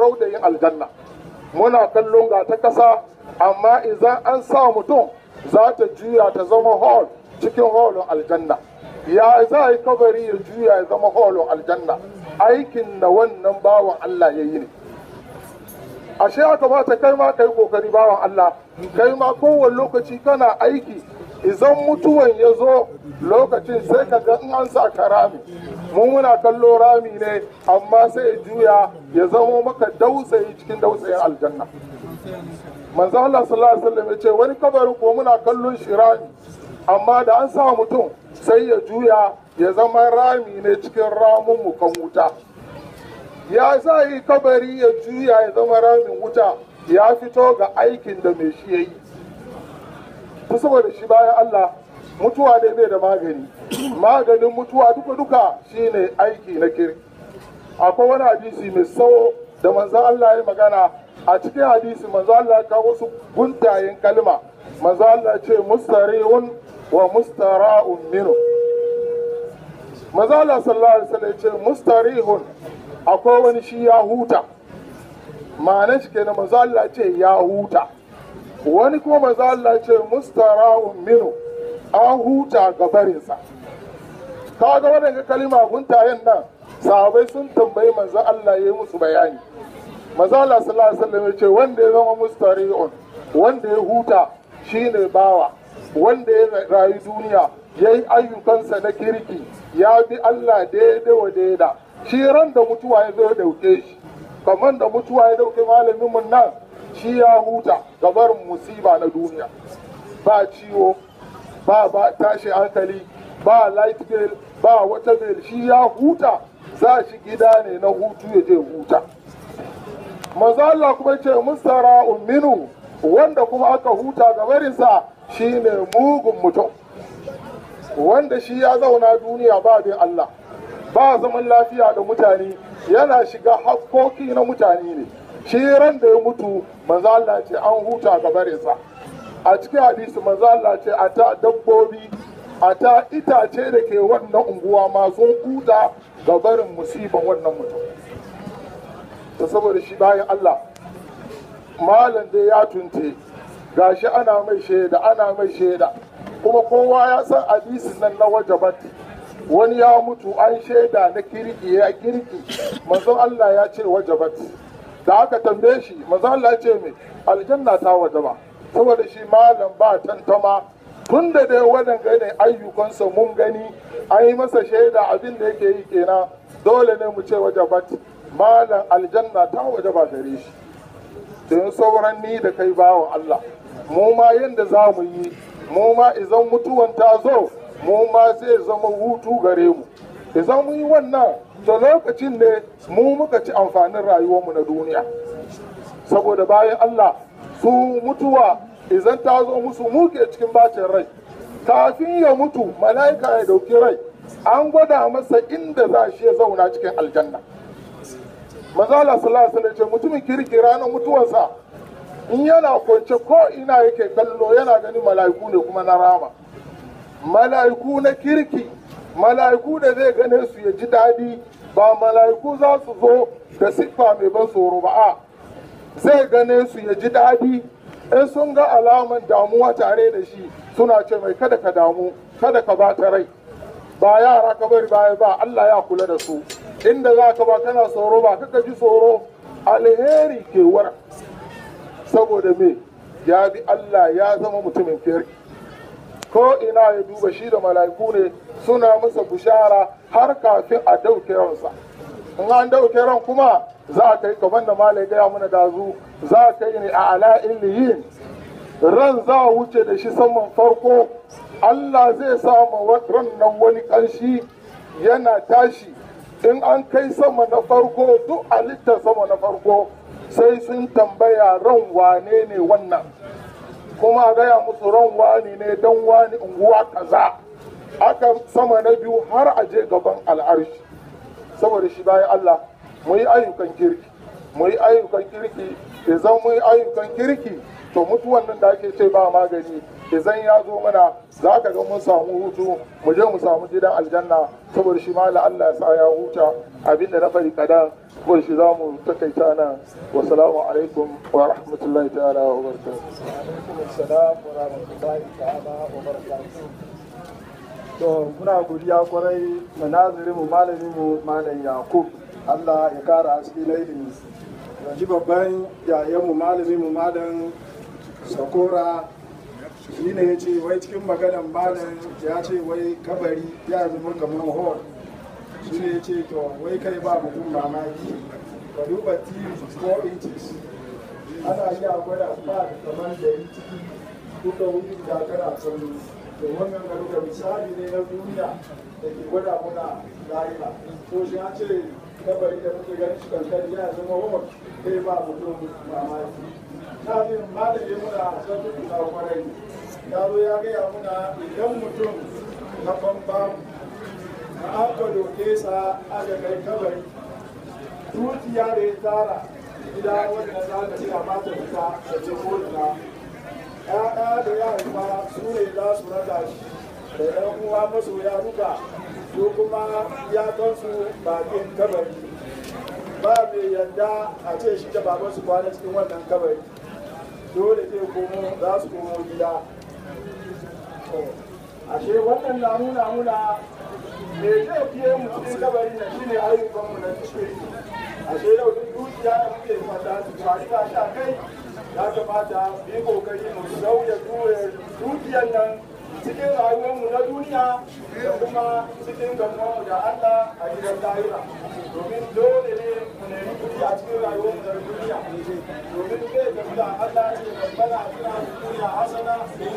raudayin aljanna muna kallon ga ta kasa amma idan an sa mutum za ta juya ta zama hall cikin holin aljanna ya za a yi kabari ya juya ya zama holin aljanna aikin da wannan bawan Allah ya yi ne ashe ya kamata kai ma kai kokari bawan Allah kai ma kowane lokaci kana aiki idan mutuwan ya zo lokacin sai ka ga in an sa ka rami mu muna kallo rami ne amma sai ya juya ya zamo maka dausayi cikin dausayin aljanna manzo Allah sallallahu alaihi wasallam ya ce wani kabarin ko muna kallon shi rami amma da an sa mutum sai ya juya ya zama rami ne cikin ramin mu kan wuta ya za yi kabari ya juya ya zama ramin wuta ya fito ga aikin da mai shi ya yi ta saboda shi bayan Allah mutuwa ne bai da magani maganin mutuwa duka-duka shine aiki na kiri akwai wani hadisi mai tsawo da manzan Allah ya magana a cikin hadisi manzan Allah ya kawo wasu guntayen kalma manzan Allah ce mustarihun wa mustara'un minu manzan Allah sallallahu alaihi wasallam ya ce mustarihun akwai wani shi ya huta ma'anar shi kenan manzo Allah ce ya huta wani kuma manzo Allah ce mustara'un minu an huta ga barinsa kaga waɗanda kalima guntayen nan sahabai sun tambayi manzo Allah ya yi musu bayani manzo Allah sallallahu alaihi wasallam ya ce wanda ya zama mustari'un wanda ya huta shine bawa wanda ya rayu duniya ya yi ayyukansa na kirki ya bi Allah daidai wa daida shi ran da mutuwa ya zo ya dauke shi kamar da mutuwa ya dauke malamin mun nan shi ya huta gabar musiba na duniya ba ciwo ba ba tashi hankali ba light bill ba wata bill shi ya huta za shi gida ne na hutu ya je huta manzo Allah kuma ce mustara minu wanda kuma aka huta gabarinsa shine mugun mutum wanda shi ya zauna duniya ba bin Allah ba zaman lafiya da mutane yana shiga hakkoki na mutane ne shi ran da ya mutu manzo Allah ce an huta ga barinsa a cikin hadisi manzo Allah ce a ta dabbobi a ta itace da ke wannan unguwa ma sun huta ga barin musiban wannan mutum ta saboda shi bayan Allah malam dai ya tunte gashi ana mai shaida ana mai shaida kuma kowa ya san hadisin nan na wajabat wani ya mutu an shaida na kirki ya kirki manzon Allah ya ce wajabat da aka tambaye shi manzon Allah ya ce mai aljanna ta wajaba saboda shi malam ba tantama tun da dai waɗanda ne ayyukansa mun gani an yi masa shaida abin da yake yi kenan dole ne mu ce wajabat malam aljanna ta wajaba gare shi don sauran ni da kai bawan Allah mu ma yanda za mu yi mu ma idan mutuwan ta zo mu ma zai zama hutu gare mu idan mu yi wannan da lokacin ne mu muka ci amfanin rayuwarmu na duniya saboda bayan Allah su mutuwa idan ta zo musu muke cikin bacin rai kafin ya mutu mala'ika ya dauki rai an gwada masa inda za shi ya zauna cikin aljanna mazala sallallahu alaihi ce mutumin kirki ranar mutuwarsa in yana kwance ko ina yake kallo yana ganin mala'iku ne kuma na rama mala'iku na kirki mala'iku da zai gane su ya ji daɗi ba mala'iku za su zo da siffa mai ban tsoro ba a zai gane su ya ji daɗi in sun ga alaman damuwa tare da shi suna ce mai kada ka damu kada ka ba ta rai ba yara ka bari baya ba Allah ya kula da su inda za ka ba kana tsoro ba kaka ji tsoro alheri ke wara saboda me ya bi Allah ya zama mutumin kirki ko ina ya duba shi da mala'iku ne suna masa bushara har kafin a dauke ransa in an dauke ran kuma za ka yi kamar da malai gaya mana dazu za ka yi ne a ala illiyin ran za a wuce da shi saman farko Allah zai samu ran nan wani ƙanshi yana tashi in an kai sama na farko duk halittar sama na farko sai sun tambaya ran wane ne wannan kuma a gaya musu ran wani ne don wani unguwa kaza aka sama na biyu har a je gaban al'arshi saboda shi bayan Allah mu yi ayyukan kirki mu mu yi ayyukan kirki idan mu yi ayyukan kirki to mutuwan nan da ake ce ba magani idan ya zo mana za ka ga mun samu hutu mu je mu samu gidan aljanna saboda shi ma Allah ya sa ya huta abinda na fari kadan saboda shi za mu takaita nan wasalamu alaikum wa rahmatullahi ta'ala wa barakatuh salam wa rahmatullahi ta'ala wa barakatuh to muna godiya kwarai da nazirin mu malamin mu malam yakub Allah ya kara haske na ilimi yanzu babban yayan mu malamin mu malam sakora shi ne ya ce wai cikin maganan malam ya ce wai kabari ya zama kamar hall shi ne ya ce to wai kai ba mutum mamaki ka duba tv 4 inches ana iya gwada ba da kamar da yi ciki duka wuri da kana son to wannan ga duka misali ne na duniya da ke gwada muna lahira ko shi an ce kabari da muke ganin shi kankari ya zama hall kai ba mutum mamaki na jin malami muna sabbin na kwarai ya zo ya gaya muna idan mutum na bamba na aka doke sa aka kai kabari dukiya da ya tara gida wanda za ka ci a mata fita da ce kodina ya'ya da ya haifa su ne za su raka shi da yan uwa masoya duka su kuma ya kansu bakin kabari ba mai yadda a ce shi da baban su kwana cikin wannan kabari dole zai komo za su komo gida ashe wannan na nuna muna me zai fiye mu cikin kabari na shine ayyukan mu na cikin ashe yau duk dukiya da muke fata su kwari ta sha kai ya kamata mu yi kokari mu sauya dukiyar nan cikin rayuwarmu na duniya da kuma cikin gamuwarmu da Allah a gidan lahira domin dole ne mu nemi kuɗi a cikin rayuwarmu na duniya domin zai gamu da Allah ce babbana a cikin duniya hasana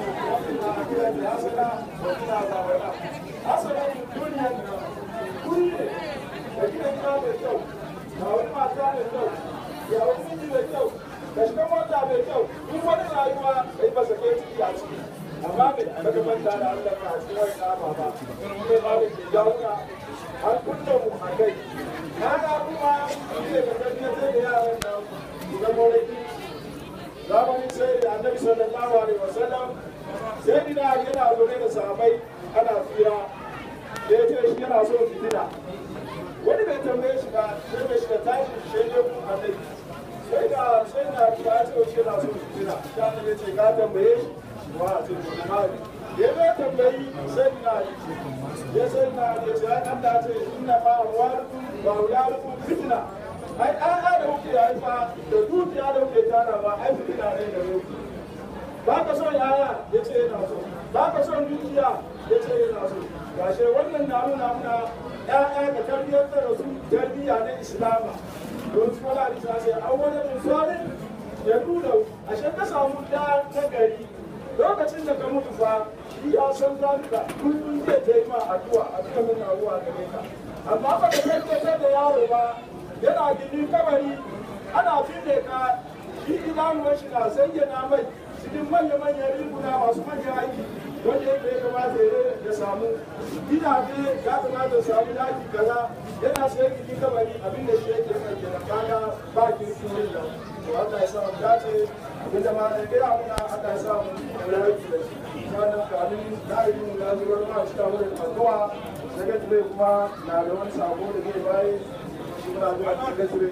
na gidan da hasana da kina zabara hasana duniyar nan kuri ne da gidan gida mai kyau ga wani mata mai kyau ya wani miji mai kyau da shiga mota mai kyau duk wani rayuwa kai ba sake ciki a ciki amma mai baka manta da Allah ka ci wani nama ba ne ba da ke jauna an kunna mu a kai kaga kuma ne ka tafiya sai da yaran nan su zama wani zamanin sai da annabi sallallahu alaihi wasallam sai dina yana zaune da sahabbai ana tsira da ya ce shi yana so fitina wani bai tambaye shi ba sai bai shiga tashi shaidar annabi sai da sai na ta ce shi yana so fitina ta annabi ce ka tambaye shi wa ce ko ya bai tambayi sai na ya sai na ya ce ai Allah ce inna ma amwalukum wa auladukum fitna ai an da kuke haifa da dukiya da kuke tara ba ai fitina ne da ku ba ka son yaya ya ce yana so ba ka son dukiya ya ce yana so gashe wannan na nuna muna ya'ya da tarbiyyar da su tarbiyya na islama don su wala da sai an wani musuwarin ya nuna ashe ka samu da na gari lokacin da ka mutu fa shi ya san zalika kullum zai ta yi ma addu'a a cikin nuna ruwa gare ka amma ba ka tabbatar da yaro ba yana gini kabari ana fide ka shi idanuwar shi na zayyana mai cikin manya-manyan riguna masu manyan aiki wanda ya kamata ya samu gidaje ya kamata ya samu daki kaza yana sayan gidi kabari abin da shi yake mai kenan kaga ba kirkin yin nan to Allah ya sa mu dace abin da ma da gida muna Allah ya sa mu da aiki da shi wannan kamin na yi mu na zuwa ma shi ta wurin addu'a daga tare kuma na da wani sako da zai bayi shi muna zuwa cikin gasire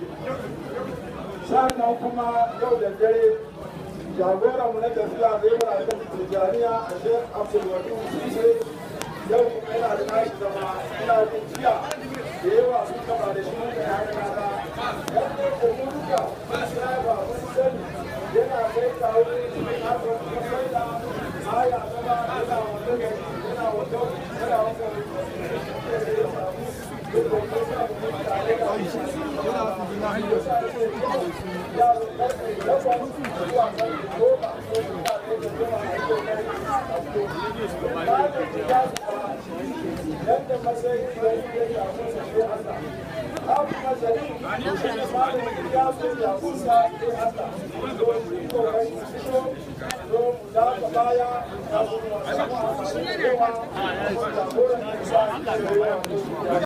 sannan kuma yau da dare jagoran mu na tafiya zai muna da tijaniya a shek abdulwadu sise yau kuma yana da nashi zama ina jin jiya da yawa sun taba da shi mun da ya ga da yan ne ko mun duka sai ba mun sani yana kai kawo ne na ko kuma sai da aya zama yana wanda gari yana wanda yana wanda yadda matsayin da ya shafi sa sai Allah. Abu mazari, shi ne malamin ya so ya kusa sai Allah. Don shi kokari su fito, don mu dafa baya, kafin wasu amfani da yawa, jagoran da ya sa